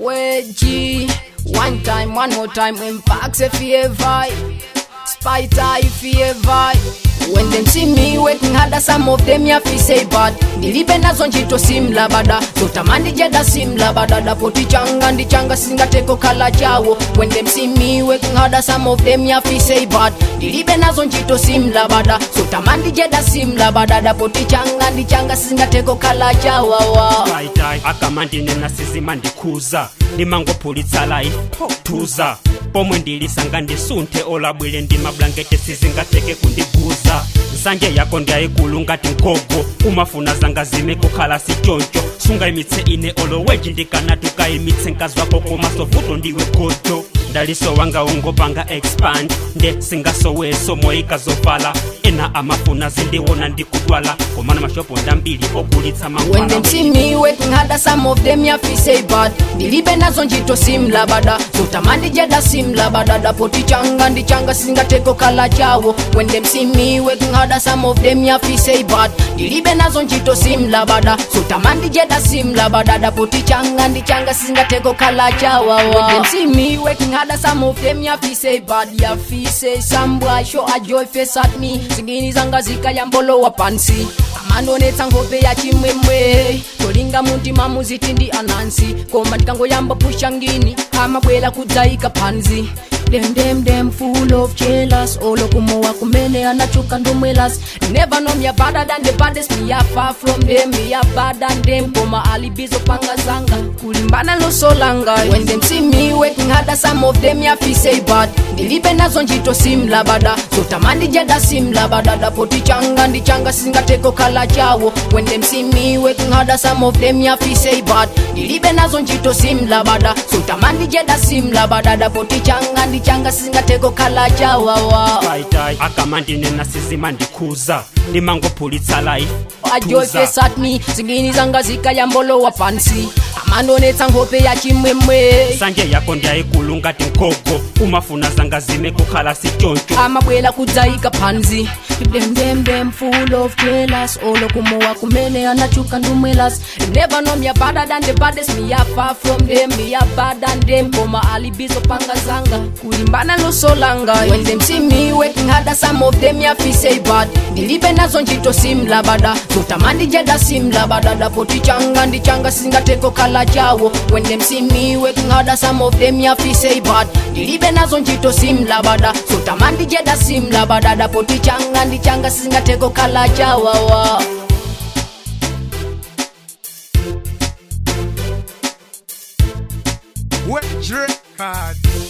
Wedgie. One time, one more time, impacts if you ever. Spider if you ever. When them see me working harder, some of them ya fi say bad. Nilibe nazo njito simla bada, sotamandi jeda simla bada. Dapoti changa ndi changa singa teko kala chawo. When them see me working harder, some of them ya fi say bad. Nilibe nazo njito simla bada, sotamandi jeda simla bada. Dapoti changa ndi changa singa teko kala chawo. dai akamandinena sizimandikhuza ndimangopulitsa life tuza pomwe ndilisanga ndisunthe olabwile ndi mablankete sizingateke kundiguza nsanje yako ndiyayikulu ngati mgogo umafuna zanga zime kukhala sichoncho sungayimitse ine oloweji ndikanatuka imitse mkazi wako komaso vuto ndiwe gojo ndaliso wanga ungopanga expand nde singasoweso moyika zovala ena amafuna zindiwona ndikudwala komana mashopo ndambili ogulitsa When mankhwala them see me working harder, some of them ya fi say bad. Nilibe nazo njito simla bada, sotamandi jeda simla bada. Dapoti changa ndi changa singa teko kala chawo. When them see me working harder, some of them ya fi say bad. Nilibe nazo njito simla bada, sotamandi jeda simla bada. Dapoti changa ndi changa singa teko kala chawo. When them see me working harder, some of them ya fi say bad. Ya fi say some boy show a joy face at me. Zingini zanga zika ya mbolo wa pansi. amanonetsa nkhope ya chimwemwe tolinga muntima muziti ndi anansi koma ndikangoyamba pusha ngini amabwera kudzayika phansi Them, them, them full of jealous Olo kumowa kumene anachuka ndomwelas Never know me a better than the baddest Me a far from them, me a bad than them Koma alibizo panga zanga Kulimbana lo solanga When them see me working harder Some of them ya fi say bad Nilibe nazo njito simla bada Sotamandi jeda simla bada Dapoti changa ndi changa singa teko kala chawo When them see me working harder Some of them ya fi say bad Nilibe nazo njito simla bada Sotamandi jeda simla bada Dapoti changa ndi changa singa teko kala chawawa dai akamandinena sizimandikhuza ndimangopulitsa life ajoy tuza. face at me zingini zanga zikaya mbolo wa pansi amanonetsa nkhope ya chimwemwe nsanje yako ndiyayikulu ngati mgogo umafuna zanga zime kukhala sichoncho amabwera kudzayika phansi them them them full of jealous olo kumowa kumene anachuka ndumwelas never know me a better than the baddest me a far from them me a bad than them koma alibizo panga zanga kulimbana losolanga when them see me working harder some of them ya fi say bad ndilibe nazo njito simla bada sotamandi jeda simla bada dapoti changa ndi changa singateko kala chawo when them see me working harder some of them ya fi say bad ndilibe nazo njito simla bada sotamandi jeda simla bada dapoti changa ndi changa singateko kala chawawa Wet record.